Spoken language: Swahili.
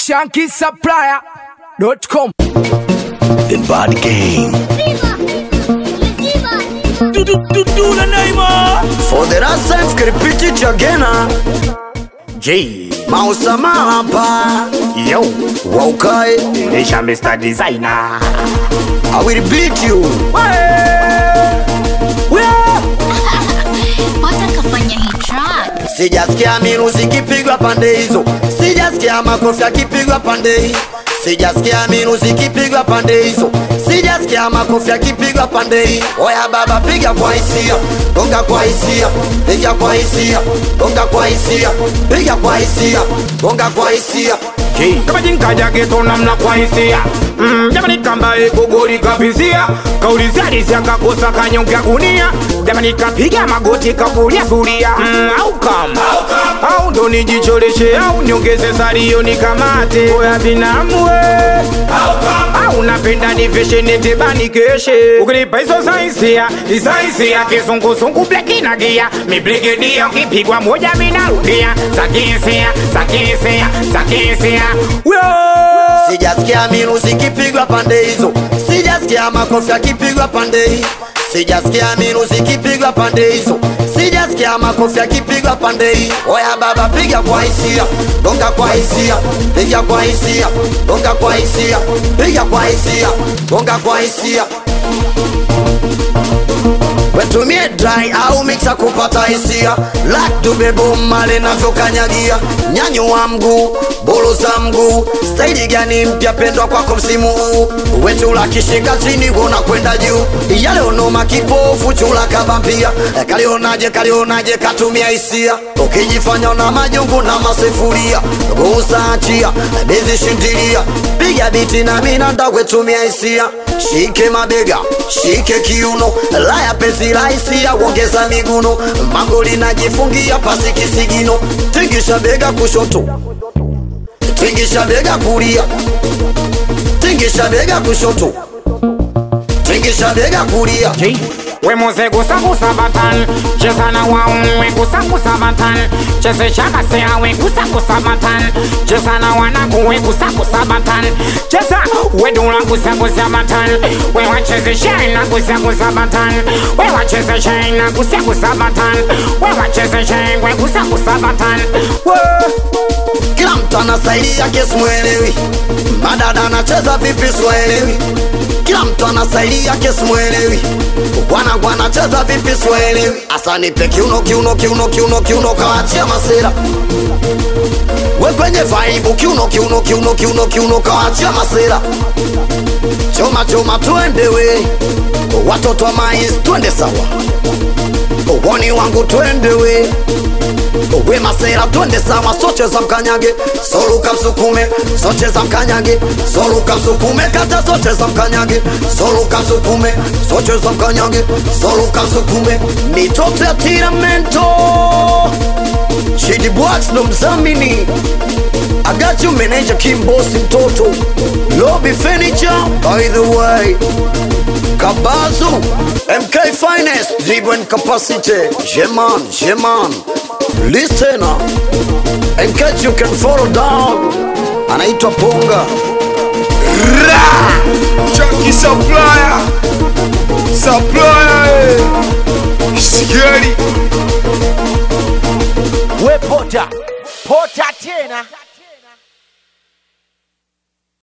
shankisupplier.com. The Bad Game. For the last time, repeat it again. ah. J. Mausama hapa. Yo. Waukae. Nisha Mr. Designer. I will beat you. Pata kafanya hii track. Sijasikia miruzi ikipigwa pande hizo, sijasikia makofi yakipigwa pande hii, sijasikia miruzi ikipigwa pande hizo, sijasikia makofi yakipigwa pande hii. Oya baba, piga kwa hisia, gonga kwa hisia, piga kwa hisia, gonga kwa hisia, piga kwa hisia, gonga kwa hisia. kama jinkaja geto namna kwa hisia mm, jamani kambaye gogori kavizia kaulizalisia kakosa kanyonge ya gunia jamani kapiga magoti kakulia suria mm, au kama au ndo nijicholeshe au niongeze salio nikamate oya binamwe au napenda niveshe netebani keshe ukinipa hizo saisia isaisia kizunguzungu blekinagia mibrigedia ukipigwa moja minarudia zakisia zakisia zakisia Sijasikia miruzi ikipigwa pande hizo, sijasikia makofi yakipigwa pande hii, sijasikia miruzi ikipigwa pande hizo, sijasikia makofi yakipigwa pande hii. Oya baba, piga kwa hisia, gonga kwa hisia, piga kwa hisia, gonga kwa hisia, piga kwa hisia, gonga kwa hisia wetumie dry au mixa kupata hisia lakdubebo male navyokanyagia nyanyua mguu bolo za mguu staili gani mpya pendwa kwako msimu huu wetula kishika chini wona kwenda juu yale onoma kipofu chula kabampia kalionaje kalionaje katumia hisia ukijifanya na majungu na masifuria gusaachia bezi shindilia piga biti na minanda wetumia hisia shike mabega shike kiuno laya penzi rahisi ya kuongeza miguno magoli najifungia pasi kisigino tingisha bega kushoto tingisha bega kulia tingisha bega kushoto tingisha bega kulia we muze gusagusa batan cheza na waumwe gusagusa batan cheze chakasea we gusagusa batan cheza na wanaku we gusagusa batan cheza we dula gusagusa batan we wacheze shaina gusagusa batan we wacheze shaina gusagusa batan we wacheze shaina we gusagusa batan kila mtu ana staili yake simwelewi madada anacheza vipi siwaelewi kila mtu ana staili yake simwelewi wanangu anacheza vipi siwaelewi asa nipe kiuno kiuno kiuno kiuno kiuno kawachia masera we kwenye vaibu kiuno kiuno kiuno kiuno kiuno kawachia masera choma choma twende we watoto wa mais twende sawa woni wangu twende we we masera twende sawa sote za mkanyage soluka msukume sote za mkanyage soluka msukume kata sote za mkanyage soluka msukume sote za mkanyage soluka msukume mitoto ya tiramento Shidi Bwax ndo mzamini Agachi meneja kimbosi mtoto Lobby Furniture by the way Kabazu MK Finest Driven Capacity Jeman Jeman Listener In case you can follow down Anaitwa Ponga Chunky supplier. Supplier. eh. Scary. we pota pota tena